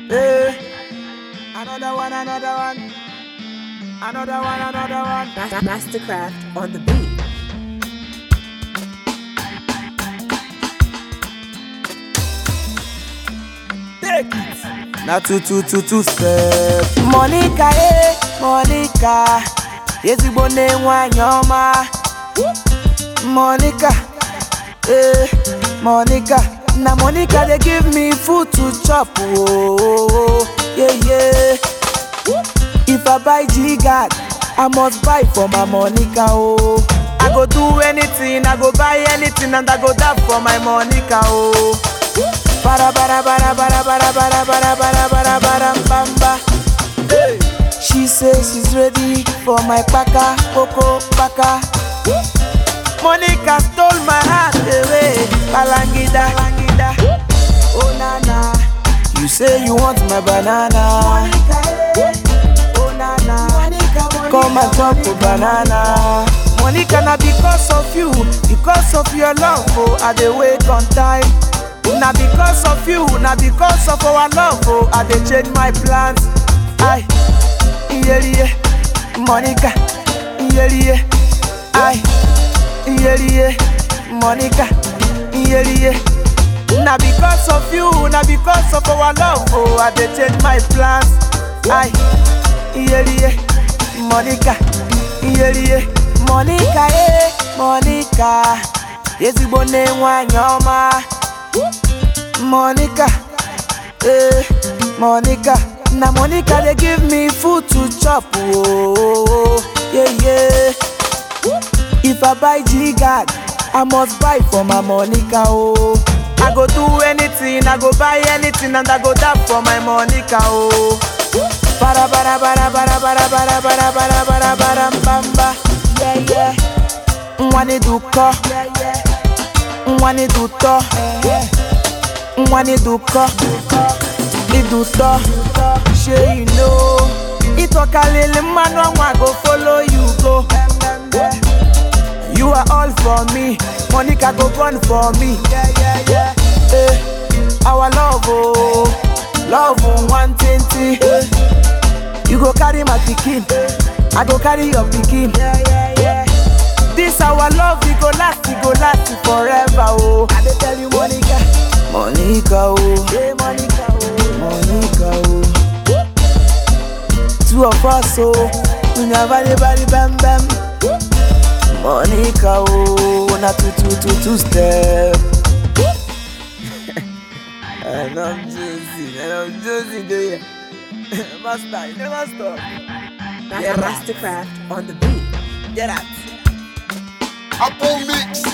Eh. Another one, another one. Another one, another one. Ma- Mastercraft on the beat. Take it. Na two, two, two, two step. Monica, eh, Monica. Ezigbo nne nwanyị ọma. Monica, eh, Monica. Na Monica dey give me food to chop, oh, yeah, yeah. If I buy G-Guard, I must buy for my Monica, oh. I go do anything, I go buy anything, and I go die for my Monica, oh. Bara bara bara bara bara bara bara bara bara bara bamba. Hey. She says she's ready for my paka, coco paka. Monica stole my heart away, balangida, balangida. Oh nana, you say you want my banana. Oh nana, come and chop a banana. Monica, na because of you, because of your love, oh, I dey wait on time. Na because of you, na because of our love, oh, I dey change my plans. Aye, yeah, yeah, Monica, yeah, yeah, aye, yeah, yeah, Monica, yeah, yeah. Na because of you, na because of our love, oh, I dey change my plans. Aye, yeah, yeah, Monica, yeah, yeah, Monica, eh, Monica, ezigbo nne nwanyị ọma. Monica, eh, Monica. Na Monica dey give me food to chop, oh, yeah, yeah. If I buy G-Guard, I must buy for my Monica, oh. I go do anything, I go buy anything, and I go die for my Monica, oh. Bara bara bara bara bara bara bara bara bara bara bamba, yeah, yeah. Mwani duko, mwani duto, mwani duko, iduto. Shey you know, itokalele mmanụ ọnwa go follow you go. You are all for me, Monica go born for me. Eh, our love, oh, love oh, one twenty. You go carry my pikin, I go carry your pikin. This our love, we go last, we go last forever, oh. I dey tell you, Monica, Monica, oh, hey, Monica, oh, Monica, oh. Two of us, oh, we never, never, bam, bam. Monica, oh, na two, two, two, two step. and I'm Josie, and I'm Josie, do ya? Master, you never stop. Ma- Yeah. Mastercraft on the beat. Get out. Apple Mix.